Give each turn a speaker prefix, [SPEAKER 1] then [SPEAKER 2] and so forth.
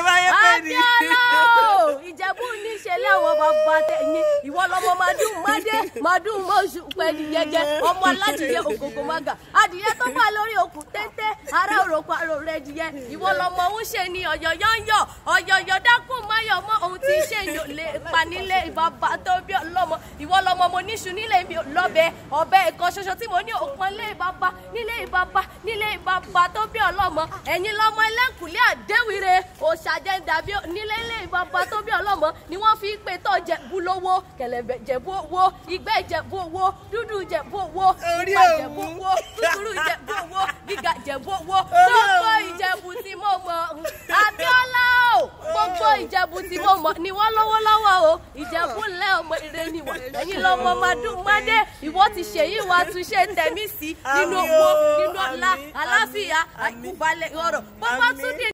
[SPEAKER 1] báyé pé ni.
[SPEAKER 2] Abíọ́lá o ìjẹ̀bú níṣẹ̀lẹ̀ àwọn bàbá tẹ̀yìn ìwọ lọmọ madùn mádé madùn mọ́ṣù pẹ̀lú jẹjẹ ọmọ aládìyẹ ògògò mága adìyẹ tó bá lórí òkú téńté ará òròkọ àrò rẹ dìyẹ ìwọ lọmọ ń ṣe ni ọ̀yọ̀yọ̀ ń yọ̀ ọ̀yọ̀yọ̀ dákún máyọ̀ mọ́ ohun tí ṣe yò lè pa nílé ìbàbà tó bí ọlọ́mọ ìwọ lọmọ mo níṣu nílé mi ò lọ́bẹ ọbẹ̀ ẹ̀kan ṣoṣo tí mo ní òpin nílé ìbàbà nílé ìbàbà nílé ìbàbà tó bí ọlọ́mọ ẹ̀yin lọmọ ẹlẹ́kùnlé àdéwìrè òṣàjẹ́ndàbí nílé ilé ìbàbà tó bí ọlọ́mọ ni wọ́n fi pé tó jẹ̀bú lówó kẹ̀lẹ̀bẹ̀ jẹ̀bú owó ìgbẹ́ jẹ̀bú owó dúdú jẹ̀bú owó
[SPEAKER 1] Orí
[SPEAKER 2] pupa
[SPEAKER 1] òwú.
[SPEAKER 2] jẹ̀bú owó kúkúrú jẹ̀bú owó gíga jẹ̀bú owó gbogbo ìjẹ̀bú tí mo mọ̀ Abíọ́lá o gbogbo ìjẹ̀bú tí mo mọ̀ ni wọ́n lọ́wọ́ lọ́wọ́ o ìjẹ̀bú ńlẹ̀ ọmọ ire ni wọ́n ẹ̀yin lọ́mọ madún mádé ìwọ ti ṣèyí wa tún ṣe tẹ̀mí sí nínú
[SPEAKER 1] Àmín
[SPEAKER 2] owó
[SPEAKER 1] o,
[SPEAKER 2] nínú ọlá
[SPEAKER 1] àmín,
[SPEAKER 2] àlàáfíà
[SPEAKER 1] àmín,
[SPEAKER 2] àìkúbalẹ̀ ọ̀rọ̀ bó bá tún dé